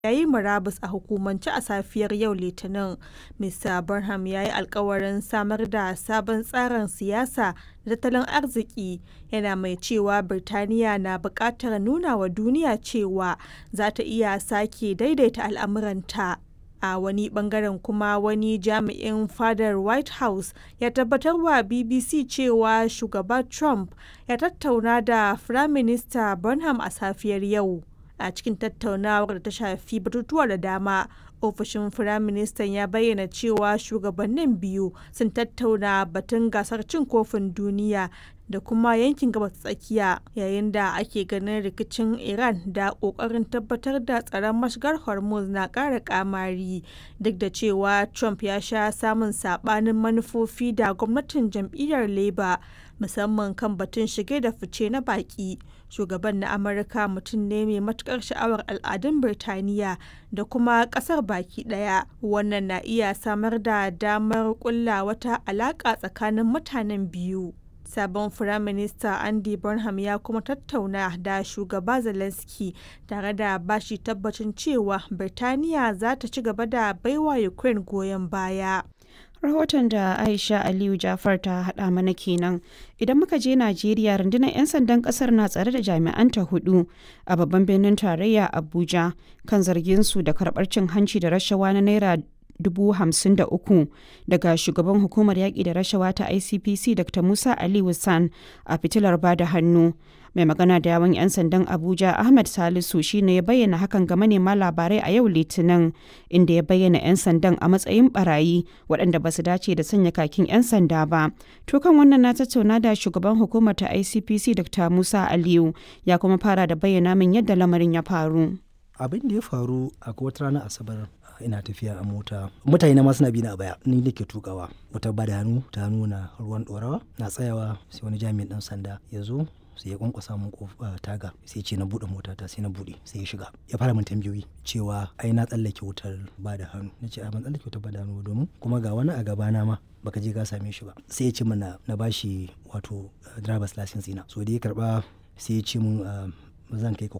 ya yi murabus a hukumance a safiyar yau Litinin. Mr. Burnham ya yi alkawarin samar da sabon tsarin siyasa da tattalin arziki, yana mai cewa Birtaniya na buƙatar nuna wa duniya cewa za ta iya sake daidaita al'amuranta. A wani bangaren kuma wani jami'in fadar White House ya tabbatar wa BBC cewa Shugaba Trump ya tattauna da Firaminista Burnham a safiyar yau. A cikin tattaunawar da ta shafi batutuwa da dama, ofishin Firaministan ya bayyana cewa shugabannin biyu sun tattauna batun gasar cin kofin duniya da kuma yankin gabas ta tsakiya yayin da ake ganin rikicin Iran da kokarin tabbatar da tsaron mashigar Hormuz na ƙara kamari duk da cewa Trump ya sha samun sabanin manufofi da gwamnatin jam'iyyar Labour musamman kan batun shige da fice na baki. Shugaban na Amurka mutum ne mai matukar sha'awar al'adun Birtaniya da kuma kasar baki daya. Wannan na iya samar da damar kulla wata alaka tsakanin mutanen biyu. Sabon Firaminista Andy Burnham ya kuma tattauna da Shugaba Zelensky tare da bashi tabbacin cewa Birtaniya za ta ci gaba da baiwa Ukraine goyon baya. rahoton da aisha aliyu jafar ta hada mana kenan idan muka je najeriya rundunar 'yan sandan kasar na tsare da jami'anta hudu a babban birnin tarayya abuja kan zargin su da karbar cin hanci da rashawa na naira dubu hamsin da uku daga shugaban hukumar yaƙi da rashawa ta icpc dr musa ali san a fitilar bada hannu mai magana da yawon 'yan sandan abuja ahmed salisu shine ya bayyana hakan ga manema labarai a yau litinin inda ya bayyana 'yan sandan a matsayin barayi waɗanda ba su dace da sanya kakin 'yan sanda ba to kan wannan na tattauna da shugaban hukumar ta icpc dr musa aliyu ya kuma fara da bayyana min yadda lamarin ya faru abin da ya faru a wata ranar asabar ina tafiya a mota mutane na ma suna bi na a baya ni nake tukawa wata ba da hannu ta nuna ruwan dorawa na tsayawa sai wani jami'in dan sanda ya zo sai ya kwankwasa mun taga sai ce na bude mota ta sai na bude sai ya shiga ya fara min tambayoyi cewa ai na tsallake wutar ba da hannu na ce a ban tsallake wutar ba da hannu domin kuma ga wani a gabana ma baka je ka same shi ba sai ya ce mana na bashi wato driver's license ina so da ya karba sai ya ce mun zan kai ka